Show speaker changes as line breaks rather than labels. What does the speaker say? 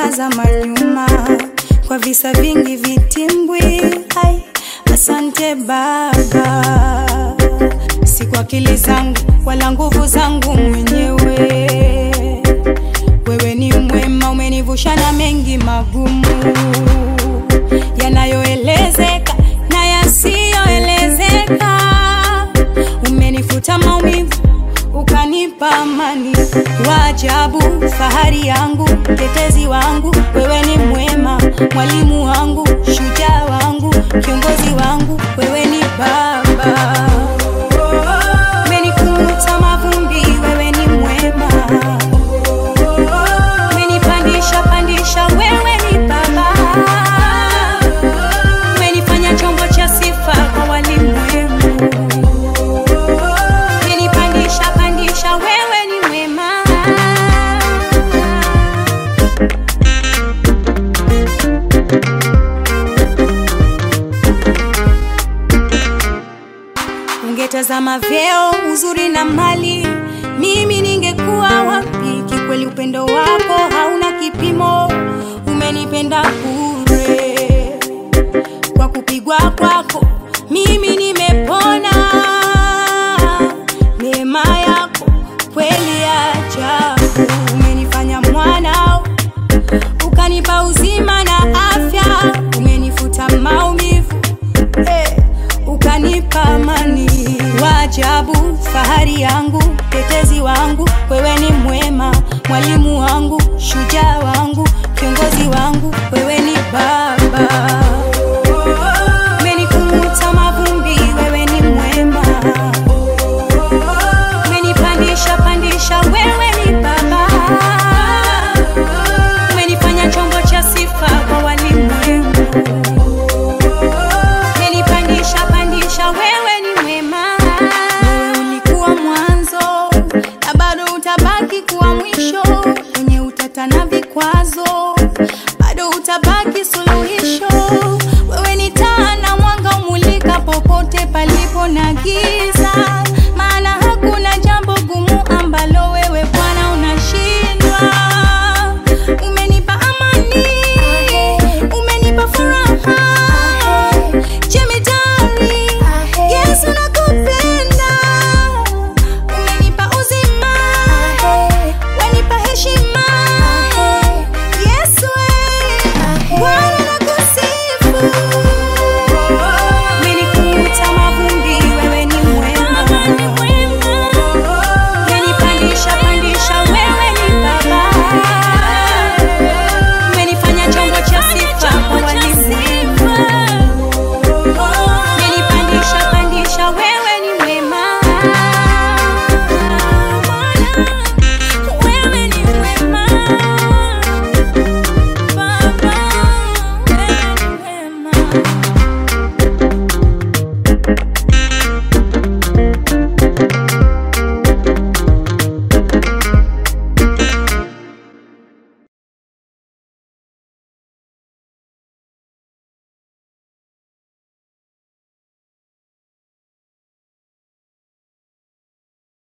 nikitazama nyuma kwa visa vingi vitimbwi. Ai, asante Baba, si kwa akili zangu wala nguvu zangu mwenyewe. Wewe ni mwema, umenivusha na mengi magumu yanayoelezeka na yasiyoelezeka. Umenifuta maumivu ukanipa amani. Waajabu, fahari yangu, mtetezi wangu, wewe ni mwema, mwalimu wangu, shujaa wangu, kiongozi wangu, wewe ni Baba. Umenikuta mavumbi, wewe ni mwema. Umenipandisha pandisha, wewe ni Baba. Umenifanya chombo cha sifa kwa walimwengu. Umenipandisha pandisha, wewe ni mwema. Ungetazama vyeo, uzuri na mali, mimi ningekuwa wapi? Kikweli upendo wako hauna kipimo, umenipenda bure. Kwa kupigwa kwako mimi nimepona. Neema yako kweli ya ajabu, umenifanya mwanao, ukanipa uzima na afya, umenifuta maumivu eh, ukanipa amani. Waajabu, fahari yangu, mtetezi wangu, wewe ni mwema, mwalimu wangu, shujaa wangu, kiongozi wangu,